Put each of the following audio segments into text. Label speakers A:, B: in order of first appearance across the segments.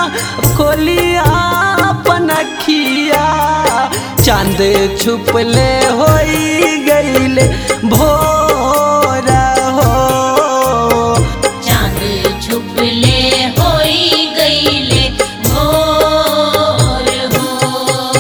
A: खोलिया पनखिया चांद छुपले होई गईले भोर हो
B: चांद छुपले होई गईले भोर हो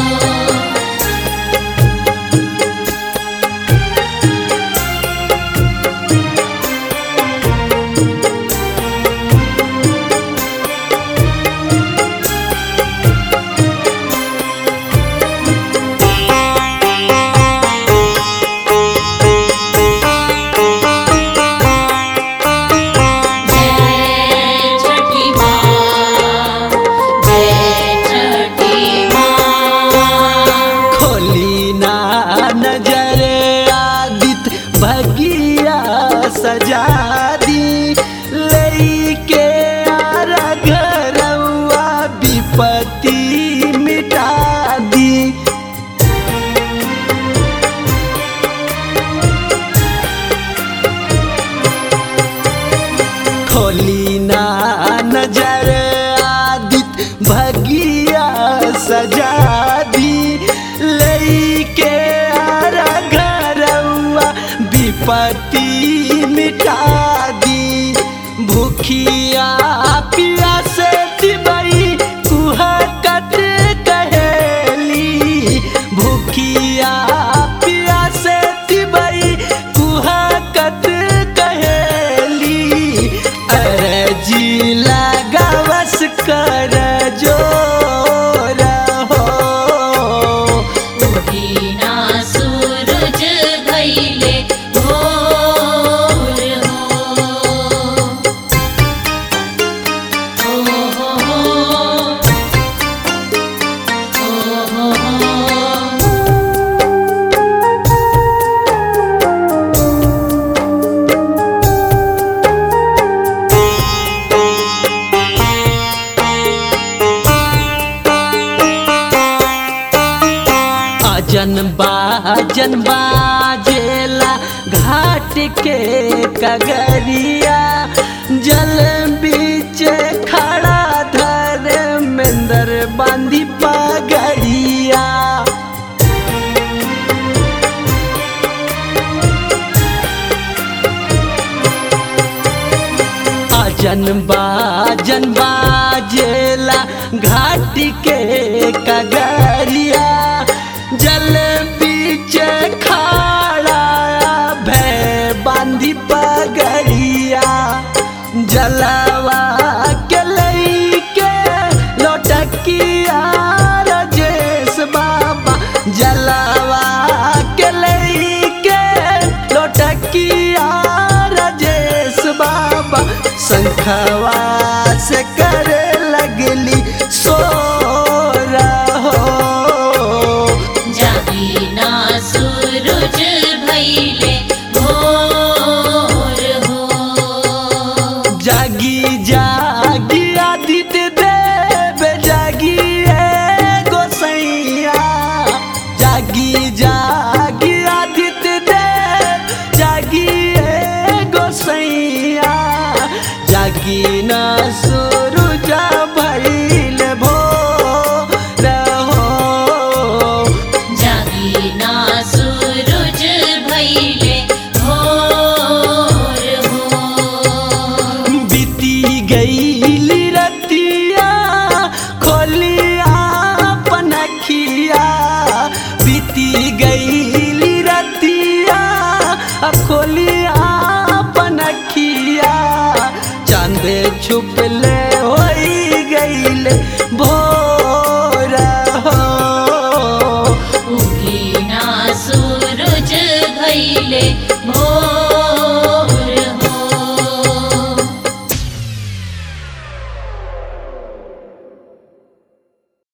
B: जय छठी माँ जय छठी माँ
A: खोली ना नजर आदित भगिया सजा दी लेके आरा घरवा विपत्ति मिटा दी खोली ना नजर आदित भगिया सजा दी लेके आरा घरवा विपत्ति मिटा दी भूखिया पिया से दिबई कुहकत कहेली भूखिया पिया से दिबई कुहकत कहेली अरजी लगावस कर जोर हो
B: उठीना सूरज भइले भोर हो हो हो हो हो हो
A: अजन बाजन बाजेला घाट के कगरिया जल बीच खड़ा धर्मेंद्र बांधी पगड़िया अजन बाजन बाजेला घाट के कगरिया जल बीच खाड़ा भय बांधी पगड़िया जलवा के लईके लोटकिया रजेश बाबा जलवा के लईके लोटकिया रजेश बाबा शंखवा से करे लगली सो रहो
B: जागीना सूरज भइले भोर हो
A: जागी जागी आदित्य देव जागी ए गोसैया जागी जागी आदित्य देव जागी ए गोसैया जागी न सूरज भइल भोर हो
B: जागीना सूरज भइले भोर हो
A: बीती गईली रतिया खोलिया पनखिया बीती गईली रतिया अब खोलिया पनखिया चांद छुपले